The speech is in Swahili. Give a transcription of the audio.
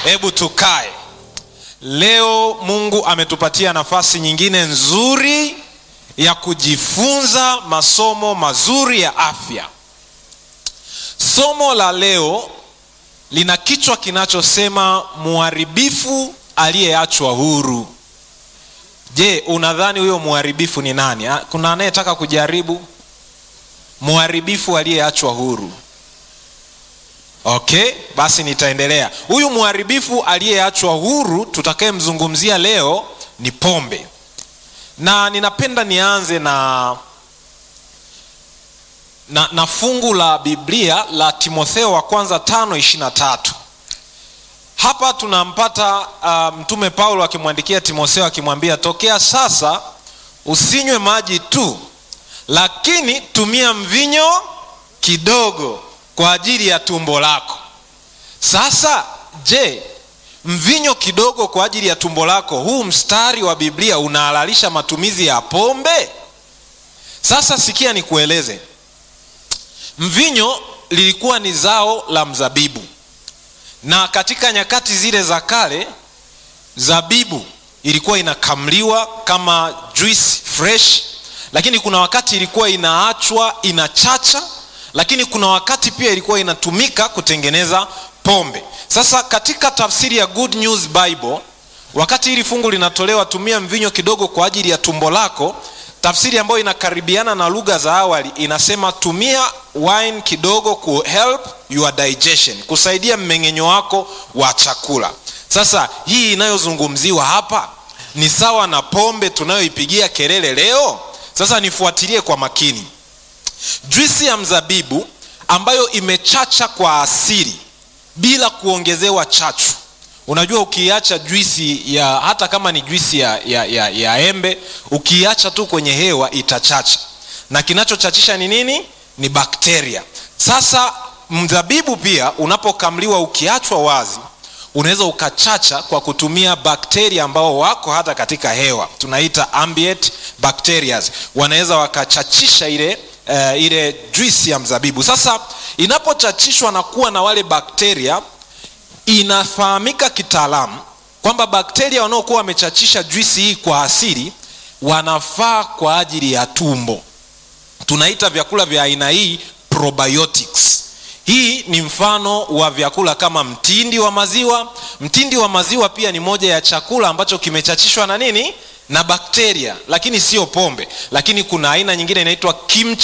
hebu tukae leo mungu ametupatia nafasi nyingine nzuri ya kujifunza masomo mazuri ya afya somo la leo lina kichwa kinachosema muharibifu aliyeachwa huru je unadhani huyo muharibifu ni nani Ha, kuna anayetaka kujaribu muharibifu aliyeachwa huru okay basi nitaendelea huyu mharibifu aliyeachwa huru tutakayemzungumzia leo ni pombe na ninapenda nianze na na, na fungu la biblia la timotheo wa kwanza tano ishirina tatu hapa tunampata uh, mtume paulo akimwandikia timotheo akimwambia tokea sasa usinywe maji tu lakini tumia mvinyo kidogo kwa ajili ya tumbo lako sasa je mvinyo kidogo kwa ajili ya tumbo lako huu mstari wa biblia unahalalisha matumizi ya pombe sasa sikia nikueleze mvinyo lilikuwa ni zao la mzabibu na katika nyakati zile za kale zabibu ilikuwa inakamliwa kama juice fresh lakini kuna wakati ilikuwa inaachwa inachacha lakini kuna wakati pia ilikuwa inatumika kutengeneza pombe sasa katika tafsiri ya good news bible wakati hili fungu linatolewa tumia mvinyo kidogo kwa ajili ya tumbo lako tafsiri ambayo inakaribiana na lugha za awali inasema tumia wine kidogo ku help your digestion kusaidia mmeng'enyo wako wa chakula sasa hii inayozungumziwa hapa ni sawa na pombe tunayoipigia kelele leo sasa nifuatilie kwa makini juisi ya mzabibu ambayo imechacha kwa asili bila kuongezewa chachu unajua ukiacha juisi ya hata kama ni juisi ya, ya, ya, ya embe ukiacha tu kwenye hewa itachacha na kinachochachisha ni nini ni bakteria sasa mzabibu pia unapokamliwa ukiachwa wazi unaweza ukachacha kwa kutumia bakteria ambao wako hata katika hewa tunaita ambient bacterias wanaweza wakachachisha ile uh, ile juisi ya mzabibu sasa inapochachishwa na kuwa na wale bakteria inafahamika kitaalamu kwamba bakteria wanaokuwa wamechachisha juisi hii kwa asili wanafaa kwa ajili ya tumbo tunaita vyakula vya aina hii probiotics hii ni mfano wa vyakula kama mtindi wa maziwa mtindi wa maziwa pia ni moja ya chakula ambacho kimechachishwa na nini na bakteria lakini sio pombe lakini kuna aina nyingine inaitwa kimchi